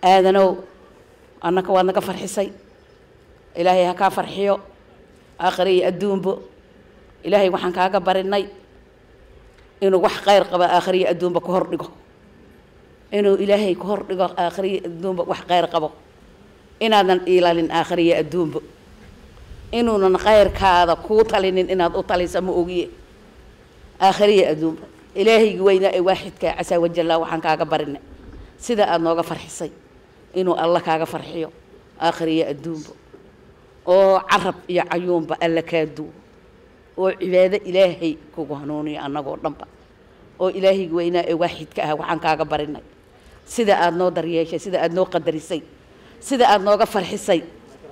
aadanow annaka waad naga farxisay ilaahay ha kaa farxiyo aakhire iyo adduunbo ilaahay waxaan kaaga barinay inuu wax khayr qaba aakhire iyo adduunba ka hor dhigo inuu ilaahay ka hor dhigo aakhire iyo adduunba wax khayr qabo inaadan iilalin aakhire iyo adduunba inuunan khayrkaada kuu talinin inaad u talisa ma ogiye aakhire iyo adduunba ilaahaygi weynaa ee waaxidka casaa wajalla waxaan kaaga barinay sida aada nooga farxisay inuu alla kaaga farxiyo aakhire iyo adduunba oo carab iyo cayuunba alla kaa duwo oo cibaado ilaahay kugu hanuuniyo annagoo dhanba oo ilaahaygi weynaa ee waaxidka ah waxaan kaaga barinay sida aada noo daryeeshay sida aada noo qadarisay sida aada nooga farxisay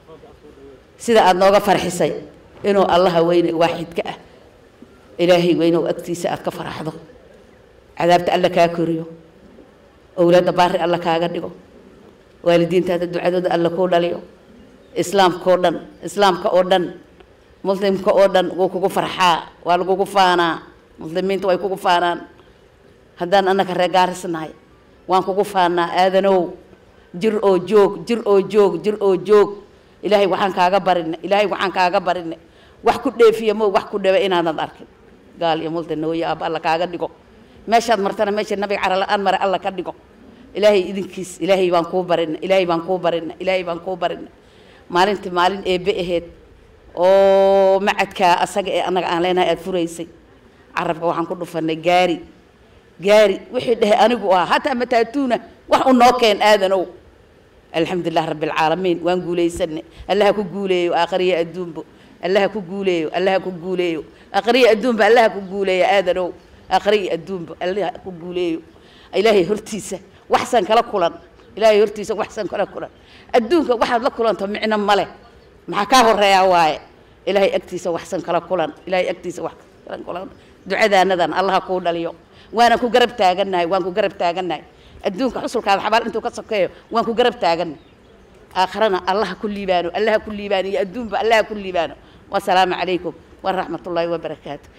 sida aada nooga farxisay inuu allaha weyne waaxidka ah ilaahay weynow agtiisa aada ka faraxdo cadaabta alla kaa koriyo owlaadda baari alla kaaga dhigo waalidiintaada ducadooda alla kuu dhaliyo islaamka oo dhan islaamka oo dhan muslimka oo dhan wuu kugu farxaa waa lagugu faanaa muslimiinta way kugu faanaan haddaan annaka reer gaarisnahay waan kugu faanaa aadanow jir oo joog jir oo joog jir oo joog ilaahay waxaan kaaga barina ilaahay waxaan kaaga barina wax ku dheefiya mo wax ku dhebe inaanad arkin gaal iyo multa nooye aaba alla kaaga dhigo meeshaad martana meesha nabiga carala-aan mare alla ka dhigo ilaahay idinkiis ilaahay baan kuu barina ilaahay baan kuu barina ilaahay baan kuu barina maalintii maalin eebe aheyd oo macadkaa asaga ee annaga aan leenahay aada furaysay carabka waxaan ku dhufanay gaari gaari wixii dhehe anigu ah hataa mataatuuna wax u noo keen aadanow alxamdulilah rabbi alcaalamiin waan guulaysanay allaha ku guuleeyo aakhiriya adduunba allaha ku guuleeyo allaha ku guuleeyo aakhiriya adduunba allaha ku guuleeyo aadanow aakhiriya adduunba allaha ku guuleeyo ilaahay hortiisa waxsan kala kulan ilaahay hortiisa waxsan kala kulan adduunka waxaad la kulanto micno male maxaa kaa horeeyaa waaye ilaahay agtiisa waxsan kala kulan ilaahay agtiisa wax kala kulan ducadaanadan allaha kuu dhaliyo waana ku garab taagannahay waan ku garab taagannahay adduunka xusulkaada xabaal intuu ka sokeeyo waan ku garab taagannahay aakharana allaha ku liibaano allaha ku liibaano iyo adduunba allaha ku liibaano wasalaamu calaykum waraxmat ullaahi wabarakaatu